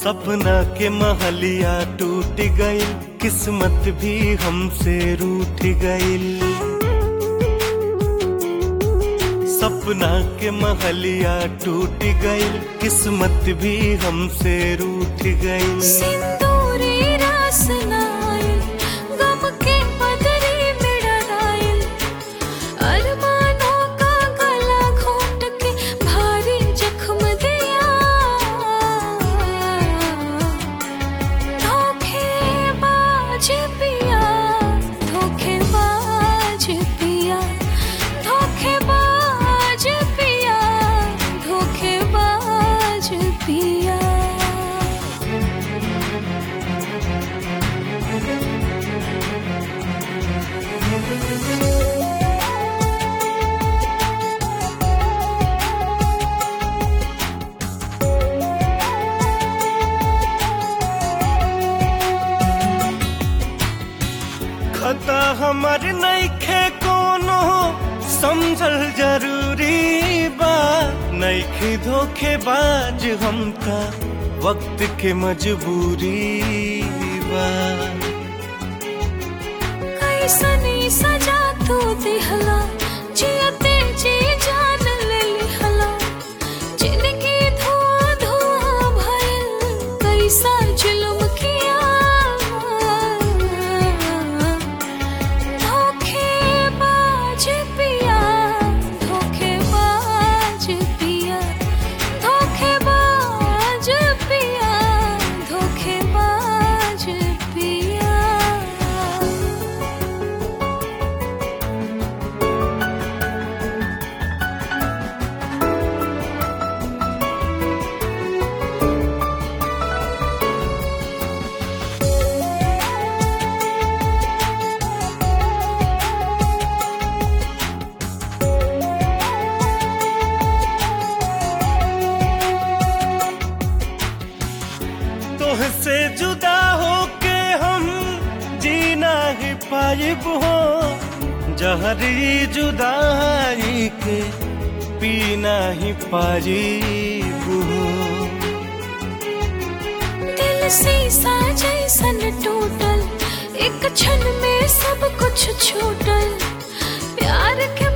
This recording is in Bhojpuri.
सपना के महलिया टूट गई किस्मत भी हमसे रूठ गई सपना के महलिया टूट गई किस्मत भी हमसे रूठ गई सिंदूरी रास नाइल गम के बदरी में डराइल अरमानों का गला घोट के भारी जख्म दिया धोखेबाज पिया धोखेबाज पिया धोखेबाज पिया धोखेबाज पिया खता हमर नइखे कोनो समझल जरूरी बा नइखे धोखेबाज हमका वक्त के मजबूरी बा कैसनी सजा तू दिहला जियते जी जान ले लिहला जिंदगी धुआं धुआं भइल कैसा जुल्म किया धोखेबाज पिया धोखेबाज पिया धोखेबाज पिया धोखेबाज पिया तोहसे जुदा होके हम जीना ही पाइब हो जहरी जुदाई के पीना ही पाइब हो दिल शीशा जैसन टूटल एक क्षण में सब कुछ छूटल प्यार के